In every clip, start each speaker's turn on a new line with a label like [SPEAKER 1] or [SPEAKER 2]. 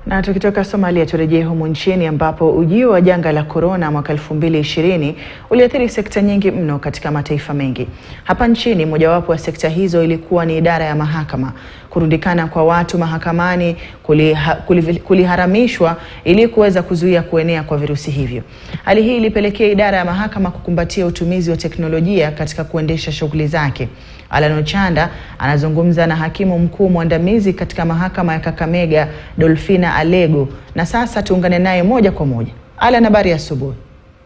[SPEAKER 1] Na tukitoka Somalia turejee humu nchini ambapo ujio wa janga la korona mwaka 2020 uliathiri sekta nyingi mno katika mataifa mengi. Hapa nchini mojawapo ya sekta hizo ilikuwa ni idara ya mahakama. Kurundikana kwa watu mahakamani kuliha, kuliv- kuliharamishwa ili kuweza kuzuia kuenea kwa virusi hivyo. Hali hii ilipelekea idara ya mahakama kukumbatia utumizi wa teknolojia katika kuendesha shughuli zake. Alan Ochanda anazungumza na hakimu mkuu mwandamizi katika mahakama ya Kakamega Dolfina Alego, na sasa tuungane naye moja kwa moja. Alan, habari ya asubuhi.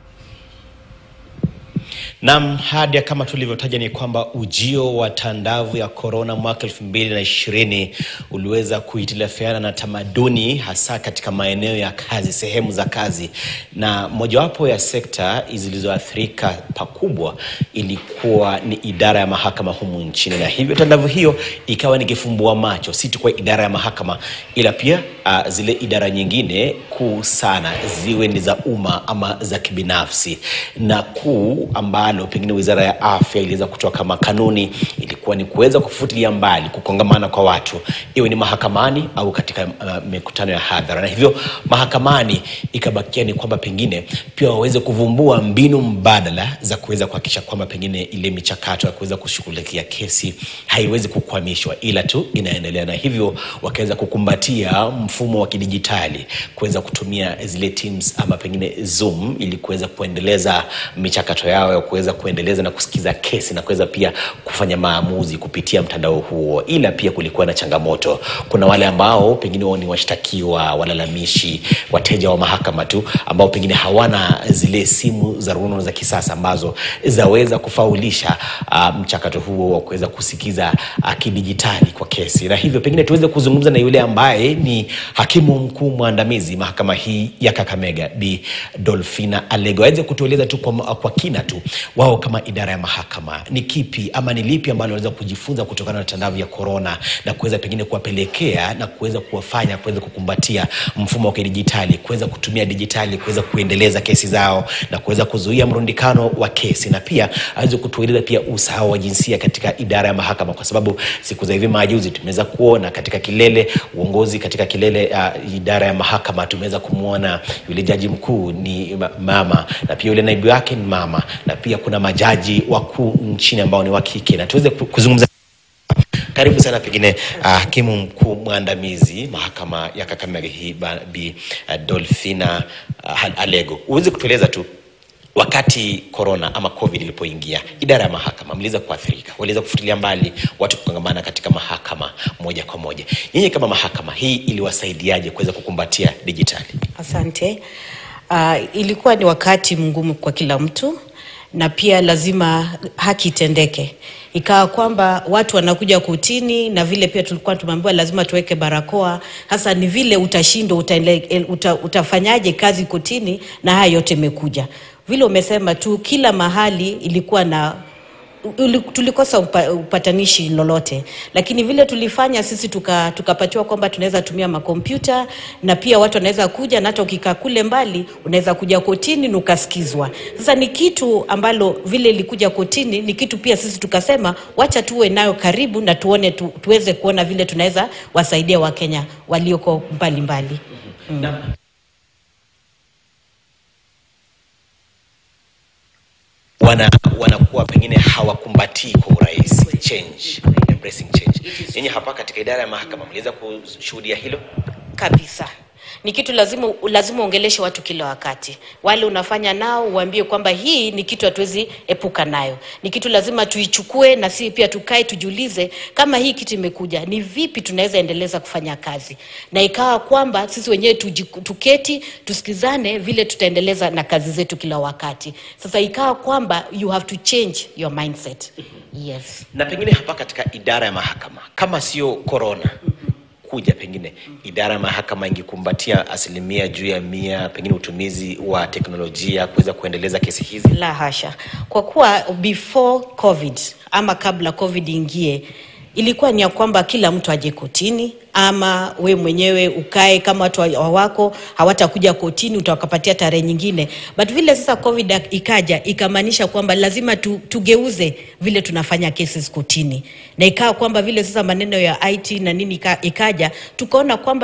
[SPEAKER 2] Naam, hadi kama tulivyotaja ni kwamba ujio wa tandavu ya korona mwaka elfu mbili na ishirini uliweza kuhitilafiana na tamaduni hasa katika maeneo ya kazi, sehemu za kazi, na mojawapo ya sekta zilizoathirika pakubwa ilikuwa ni idara ya mahakama humu nchini, na hivyo tandavu hiyo ikawa ni kifumbua macho si tu kwa idara ya mahakama, ila pia uh, zile idara nyingine kuu sana ziwe ni za umma ama za kibinafsi, na kuu ambalo pengine wizara ya afya iliweza kutoa kama kanuni ilikuwa ni kuweza kufutilia mbali kukongamana kwa watu, iwe ni mahakamani au katika uh, mikutano ya hadhara, na hivyo mahakamani ikabakia ni kwamba pengine pia waweze kuvumbua mbinu mbadala za kuweza kuhakikisha kwamba pengine ile michakato ya kuweza kushughulikia kesi haiwezi kukwamishwa, ila tu inaendelea, na hivyo wakaweza kukumbatia mfumo wa kidijitali kuweza kutumia zile Teams ama pengine Zoom ili kuweza kuendeleza michakato yao ya kuweza kuendeleza na kusikiza kesi na kuweza pia kufanya maamuzi kupitia mtandao huo. Ila pia kulikuwa na changamoto, kuna wale ambao pengine wao ni washtakiwa, walalamishi, wateja wa mahakama tu ambao pengine hawana zile simu za rununu za kisasa ambazo zaweza kufaulisha uh, mchakato huo wa kuweza kusikiza uh, kidijitali kwa kesi, na hivyo pengine tuweze kuzungumza na yule ambaye ni hakimu mkuu mwandamizi mahakama hii ya Kakamega Bi Dolfina Alego aweze kutueleza tu kwa, kwa kina tu wao kama idara ya mahakama ni kipi ama ni lipi ambalo wanaweza kujifunza kutokana na tandavu ya korona na kuweza pengine kuwapelekea na kuweza kuwafanya kuweza kukumbatia mfumo wa kidijitali, kuweza kutumia dijitali kuweza kuendeleza kesi zao na kuweza kuzuia mrundikano wa kesi, na pia aweze kutueleza pia usawa wa jinsia katika idara ya mahakama, kwa sababu siku za hivi majuzi tumeweza kuona katika kilele uongozi katika kilele uh, idara ya mahakama tumeweza kumwona yule jaji mkuu ni ma- mama na pia yule naibu wake ni mama na pia kuna majaji wakuu nchini ambao ni wa kike, na tuweze ku- kuzungumza karibu sana pengine uh, hakimu mkuu mwandamizi mahakama ya Kakamega hii ba- Bi uh, Dolfina uh, Alego, uweze kutueleza tu wakati corona ama covid ilipoingia, idara ya mahakama mliweza kuathirika, waliweza kufutilia mbali watu kukongamana katika mahakama moja kwa moja. Nyinyi kama mahakama hii iliwasaidiaje kuweza kukumbatia dijitali?
[SPEAKER 3] Asante. Uh, ilikuwa ni wakati mgumu kwa kila mtu na pia lazima haki itendeke. Ikawa kwamba watu wanakuja kotini na vile pia tulikuwa tumeambiwa lazima tuweke barakoa. Hasa ni vile utashindwa utaele- uta, utafanyaje kazi kotini na haya yote imekuja. Vile umesema tu, kila mahali ilikuwa na uli- tulikosa upa, upatanishi lolote, lakini vile tulifanya sisi tuka- tukapatiwa kwamba tunaweza tumia makompyuta na pia watu wanaweza kuja na hata ukikaa kule mbali unaweza kuja kotini na ukasikizwa. Sasa ni kitu ambalo vile ilikuja kotini, ni kitu pia sisi tukasema wacha tuwe nayo karibu na tuone tu, tuweze kuona vile tunaweza wasaidia Wakenya walioko mbalimbali mbali.
[SPEAKER 2] wana wanakuwa pengine hawakumbatii kwa urahisi change, embracing change. Nyinyi hapa katika idara ya mahakama mliweza kushuhudia hilo?
[SPEAKER 3] kabisa ni kitu lazima lazima uongeleshe watu kila wakati wale unafanya nao uambie kwamba hii ni kitu hatuwezi epuka nayo ni kitu lazima tuichukue na si pia tukae tujiulize kama hii kitu imekuja ni vipi tunaweza endeleza kufanya kazi na ikawa kwamba sisi wenyewe tuji- tuketi tusikizane vile tutaendeleza na kazi zetu kila wakati sasa ikawa kwamba you have to change your mindset yes
[SPEAKER 2] Na pengine hapa katika idara ya mahakama, kama sio corona kuja, pengine idara ya mahakama ingekumbatia asilimia juu ya mia, pengine utumizi wa teknolojia kuweza kuendeleza kesi hizi.
[SPEAKER 3] La hasha, kwa kuwa before COVID ama kabla COVID ingie, ilikuwa ni ya kwamba kila mtu aje kotini ama we mwenyewe ukae kama watu wa- wako hawatakuja kotini utakapatia tarehe nyingine but vile sasa covid ikaja ikamaanisha kwamba lazima tu, tugeuze vile tunafanya cases kotini na ikawa kwamba vile sasa maneno ya it na nini ika, ikaja tukaona kwamba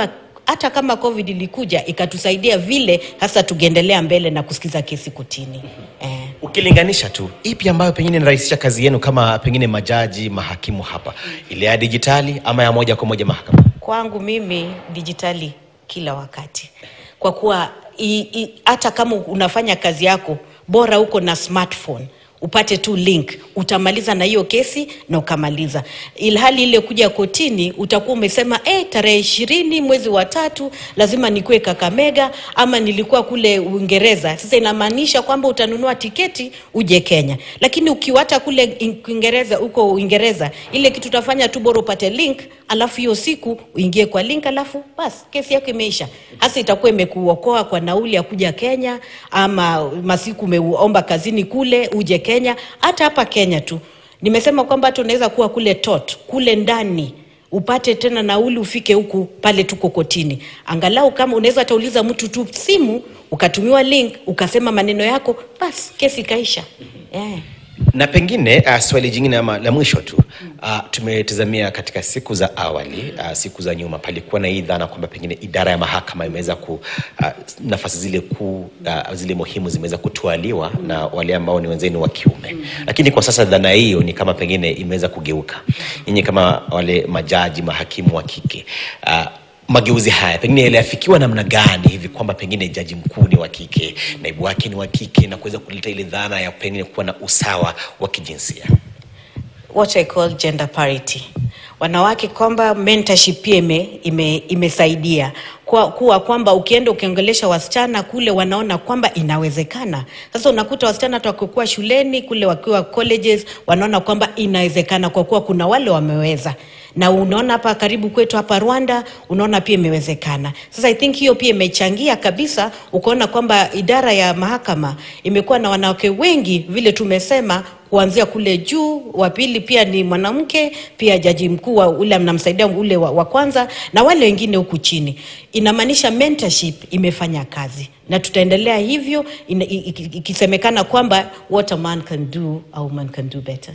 [SPEAKER 3] hata kama covid ilikuja ikatusaidia vile hasa tungeendelea mbele na kusikiza kesi kotini eh.
[SPEAKER 2] Ukilinganisha tu ipi ambayo pengine inarahisisha kazi yenu kama pengine majaji, mahakimu hapa, ile ya dijitali ama ya moja kwa moja mahakama?
[SPEAKER 3] Kwangu mimi dijitali kila wakati, kwa kuwa i- i- hata kama unafanya kazi yako bora uko na smartphone upate tu link utamaliza na hiyo kesi na ukamaliza ilhali ile kuja kotini utakuwa umesema eh, tarehe ishirini mwezi wa tatu lazima nikuwe kakamega ama nilikuwa kule uingereza sasa inamaanisha kwamba utanunua tiketi uje kenya lakini ukiwata kule in- uingereza huko uingereza ile kitu utafanya tu bora upate link alafu hiyo siku uingie kwa link alafu basi kesi yako imeisha hasa itakuwa imekuokoa kwa nauli ya kuja kenya ama masiku umeomba kazini kule uje kenya hata hapa kenya tu nimesema kwamba hata unaweza kuwa kule tot kule ndani upate tena nauli ufike huku pale tuko kotini angalau kama unaweza atauliza mtu tu simu ukatumiwa link ukasema maneno yako basi kesi ikaisha yeah.
[SPEAKER 2] na pengine uh, swali jingine ama la mwisho tu uh, tumetazamia katika siku za awali uh, siku za nyuma palikuwa na hii dhana kwamba pengine idara ya mahakama imeweza ku uh, nafasi zile kuu uh, zile muhimu zimeweza kutwaliwa na wale ambao ni wenzenu wa kiume lakini kwa sasa dhana hiyo ni kama pengine imeweza kugeuka nyinyi kama wale majaji mahakimu wa kike uh, mageuzi haya pengine yaliafikiwa namna gani hivi kwamba pengine jaji mkuu ni wa kike naibu wake ni wa kike na kuweza kuleta ile dhana ya pengine kuwa na usawa wa kijinsia
[SPEAKER 3] what I call gender parity. Wanawake kwamba mentorship pia ime, ime, imesaidia kwa, kuwa kwamba ukienda ukiongelesha wasichana kule wanaona kwamba inawezekana. Sasa unakuta wasichana hata wakikuwa shuleni kule wakiwa colleges wanaona kwamba inawezekana kwa kuwa kuna wale wameweza na unaona hapa karibu kwetu hapa Rwanda, unaona pia imewezekana. Sasa I think hiyo pia imechangia kabisa, ukaona kwamba idara ya mahakama imekuwa na wanawake wengi vile tumesema kuanzia kule juu, wa pili pia ni mwanamke, pia jaji mkuu wa ule anamsaidia ule wa, wa kwanza na wale wengine huku chini. Inamaanisha mentorship imefanya kazi na tutaendelea hivyo ina- i- i- ikisemekana kwamba what a man can do a woman can do better.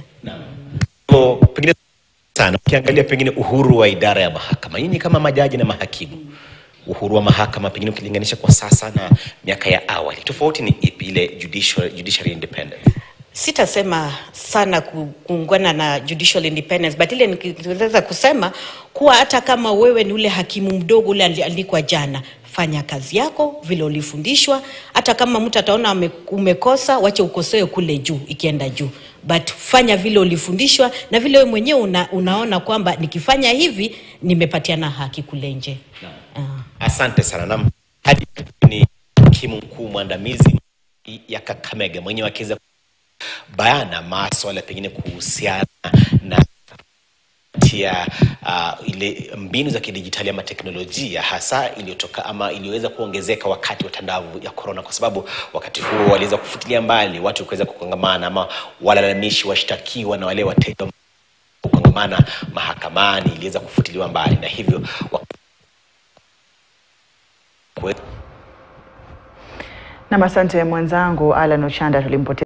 [SPEAKER 2] So, pengine sana ukiangalia pengine uhuru wa idara ya mahakama nyinyi kama majaji na mahakimu uhuru wa mahakama pengine ukilinganisha kwa sasa na miaka ya awali tofauti ni ipi ile judicial, judiciary independence
[SPEAKER 3] sitasema sana ku- kuungana na judicial independence but ile nikiweza kusema kuwa hata kama wewe ni ule hakimu mdogo ule aliandikwa jana fanya kazi yako vile ulifundishwa hata kama mtu ataona ame- umekosa wache ukosoe kule juu ikienda juu but fanya vile ulifundishwa na vile wewe mwenyewe una, unaona kwamba nikifanya hivi nimepatiana haki kule nje Ah.
[SPEAKER 2] asante sana nam hadi ni hakimu mkuu mwandamizi ya kakamega mwenyewe akiweza bayana maswala pengine kuhusiana na tia uh, ile mbinu za kidijitali ama teknolojia hasa iliyotoka ama iliyoweza kuongezeka wakati wa tandavu ya korona kwa sababu wakati huo waliweza kufutilia mbali watu kuweza kukongamana ama walalamishi washtakiwa na wale wateja kukongamana mahakamani iliweza kufutiliwa mbali na hivyo wa-
[SPEAKER 1] Nam, asante mwenzangu Alan Ochanda tulimpoteza